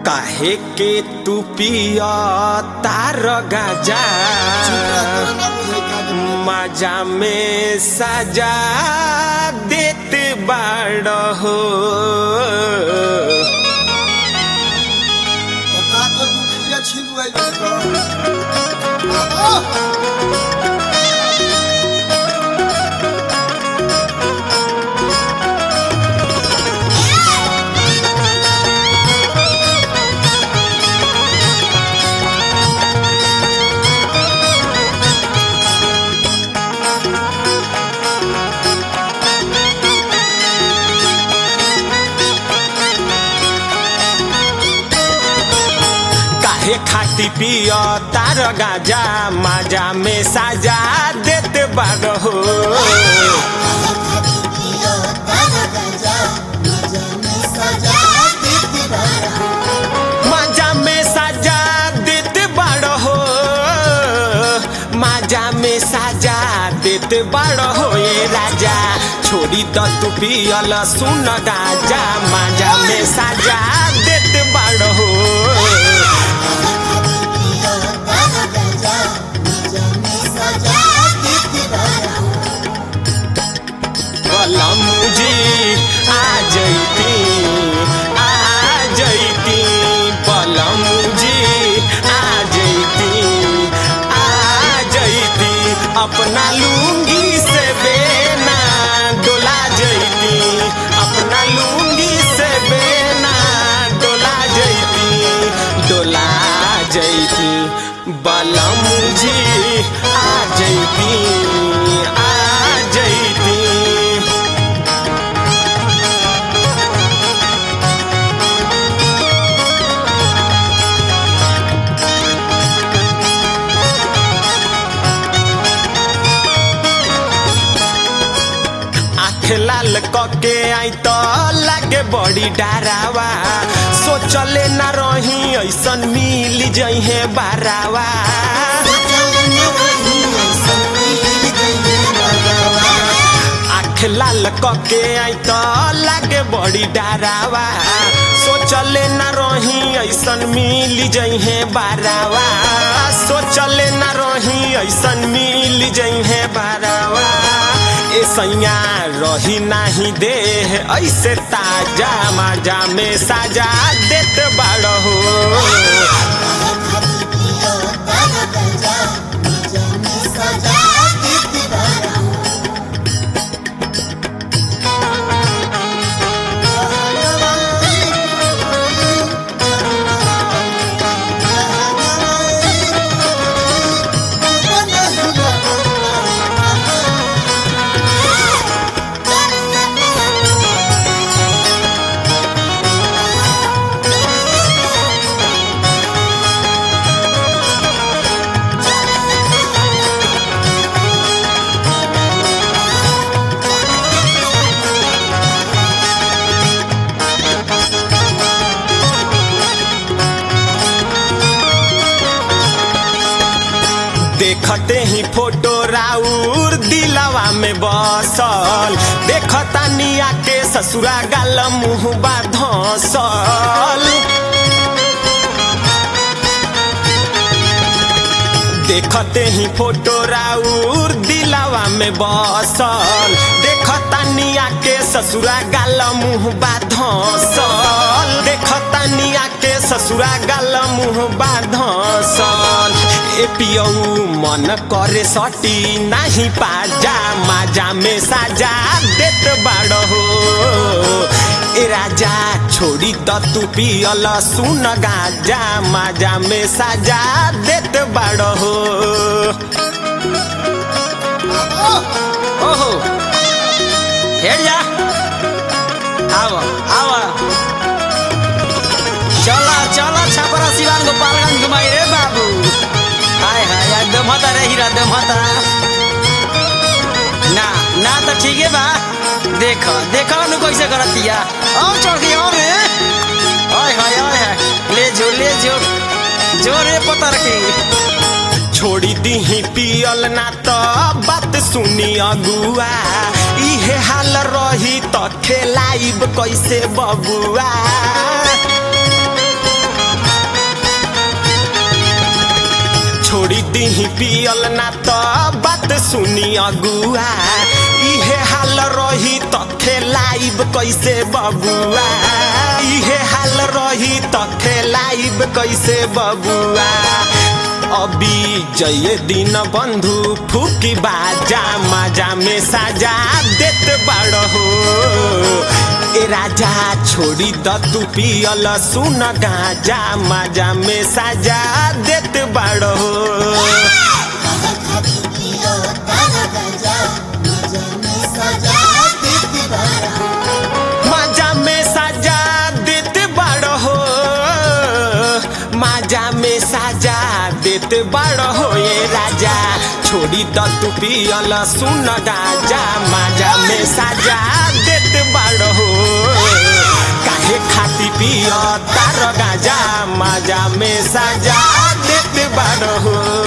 काहे के तू पिया तार गाजा मजा में सजा देत बाड़ हो काहे खाती पिया तार गाजा मजा में सजा देत बाड़ हो मजा में सजा देत बाड़ हो मजा में सजा देत बाड़ हो ए राजा छोड़ी द तू पियल सुन गाजा मजा में सजा देत बाड़ हो बलम जी आ जैती आ जैती बलम जी आ जैती आ जैती अपना लुंगी से बेना डोला जैती अपना लुंगी से बेना डोला जैती डोला जैती बलम जी आ जैती आ जैती आँख लाल कके आई तो लागे बड़ी डरावा सोचले ना रही ऐसन मिल जइहे बारावा आँख लाल कके आई तो लागे बड़ी डरावा सोचले ना रही ऐसन मिल जइहे बारावा सोचले ना रही ऐसन मिल जइहे बारावा ए सैया रही नाही दे ऐसे ताजा माजा में साजा देत बाड़ हो देखते ही फोटो राउर दिलवा में बसल देखता निया के ससुरा गाल मुँह बा धसल देखते ही फोटो राउर दिलवा में बसल देखता निया के ससुरा गाल मुँह बा धसल देखता निया के ससुरा गाल मुँह बा धसल ए पियऊ मन करे सटी नाही पाजा माजा में साजा देत बाड़ हो ए राजा छोड़ी द तू पियल सुन गाजा माजा में साजा देत बाड़ हो ओहो हेर जा आव आव चला चला छपरा सिवान गोपालगंज घुमाई रे बाबू हाय हाय यार दमहता रे हीरा दमहता ना ना तो ठीक है बा देख देख नु कैसे करतिया आओ चढ़ गई और रे हाय हाय हाय हाय ले जो ले जो जोरे पतर के छोड़ी दीही पियल ना तो बात सुनी अगुआ इहे हाल रही तो खेलाइब कैसे बबुआ छोड़ी दीही पियल ना तो बात सुनी अगुआ इहे हाल रही तो खेलाइब कैसे बबुआ इहे हाल रही तो खेलाइब कैसे बबुआ अभी जय दिन बंधु फूकी बाजा माजा में साजा देत बाड़ हो ए राजा छोड़ी द तू पियल सुन गाजा माजा में साजा देत बाड़ हो काहे खाती पियो तारा गजा मजा में सजा देती बड़ा माजा में साजा देत बाड़ हो माजा में साजा देत बाड़ हो ये राजा छोड़ी द तू पियल सुन गाजा माजा में साजा देत बाड़ हो काहे खाती पिय तार गाजा माजा में साजा देत बाड़ हो